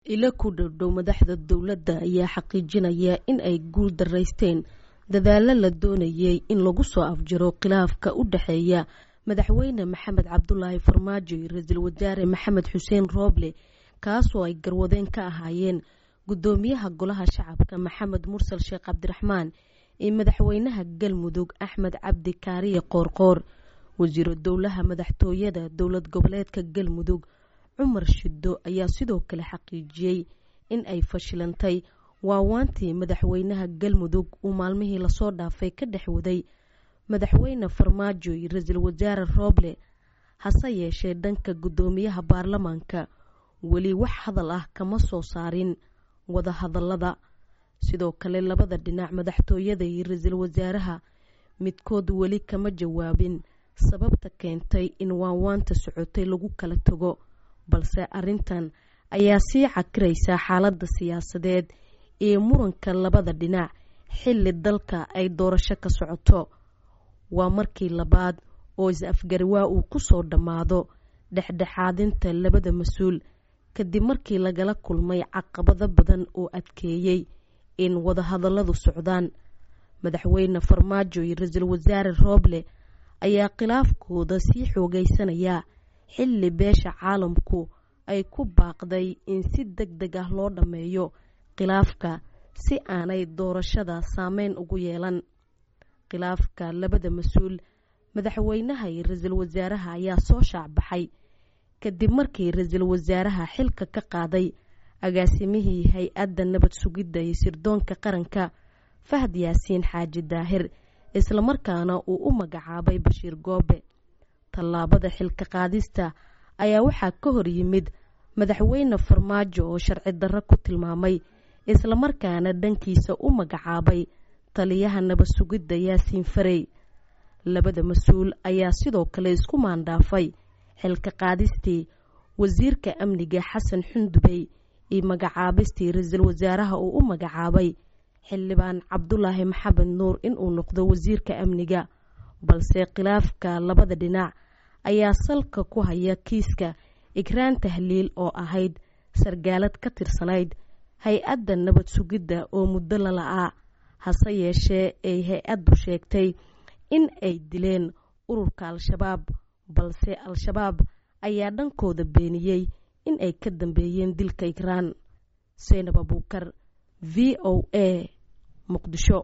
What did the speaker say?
ilo ku dhowdhow madaxda dowladda ayaa xaqiijinaya in ay guul daraysteen dadaalo la doonayay in lagu soo afjaro khilaafka u dhexeeya madaxweyne maxamed cabdulaahi farmaajo iyo ra-iisul wasaare maxamed xuseen rooble kaasoo ay garwadeen ka ahaayeen guddoomiyaha golaha shacabka maxamed mursal sheekh cabdiraxmaan iyo madaxweynaha galmudug axmed cabdi kaariye qoorqoor wasiiro dowlaha madaxtooyada dowlad goboleedka galmudug cumar shiddo ayaa sidoo kale xaqiijiyey in ay fashilantay waawaantii madaxweynaha galmudug uu maalmihii lasoo dhaafay ka dhex waday madaxweyne farmaajo iyo ra-iisul wasaare rooble hase yeeshee dhanka guddoomiyaha baarlamaanka weli wax hadal ah kama soo saarin wadahadalada sidoo kale labada dhinac madaxtooyada iyo ra-iisul wasaaraha midkood weli kama jawaabin sababta keentay in waawaanta socotay lagu kala tago balse arrintan ayaa sii cakiraysa xaaladda siyaasadeed ee muranka labada dhinac xilli dalka ay doorasho ka socoto waa markii labaad oo is-afgarwaa uu ku soo dhammaado dhexdhexaadinta labada mas-uul kadib markii lagala kulmay caqabado badan oo adkeeyey in wadahadalladu socdaan madaxweyne farmaajo iyo ra-iisul wasaare rooble ayaa khilaafkooda sii xoogaysanaya xilli beesha caalamku ay ku baaqday in si deg deg ah loo dhammeeyo khilaafka si aanay doorashada saameyn ugu yeelan khilaafka labada mas-uul madaxweynaha iyo ra-iisul wasaaraha ayaa soo shaacbaxay kadib markii ra-iisul wasaaraha xilka ka qaaday agaasimihii hay-adda nabad sugidda iyo sirdoonka qaranka fahad yaasiin xaaji daahir islamarkaana uu u magacaabay bashiir goobe tallaabada xilka qaadista ayaa waxaa ka hor yimid madaxweyne farmaajo oo sharci darro ku tilmaamay islamarkaana dhankiisa u magacaabay taliyaha nabad sugidda yaasiin farey labada mas-uul ayaa sidoo kale isku maandhaafay xilka qaadistii wasiirka amniga xasan xundubey iyo magacaabistii ra-iisul wasaaraha uu u magacaabay xildhibaan cabdulaahi maxamed nuur inuu noqdo wasiirka amniga balse khilaafka labada dhinac ayaa salka ku haya kiiska ikraan tahliil oo ahayd sargaalad ka tirsanayd hay-adda nabad sugidda oo muddo la la-aa hase yeeshee ay hay-addu sheegtay in ay dileen ururka al-shabaab balse al-shabaab ayaa dhankooda beeniyey in ay ka dambeeyeen dilka ikraan seynab abuukar v o a muqdisho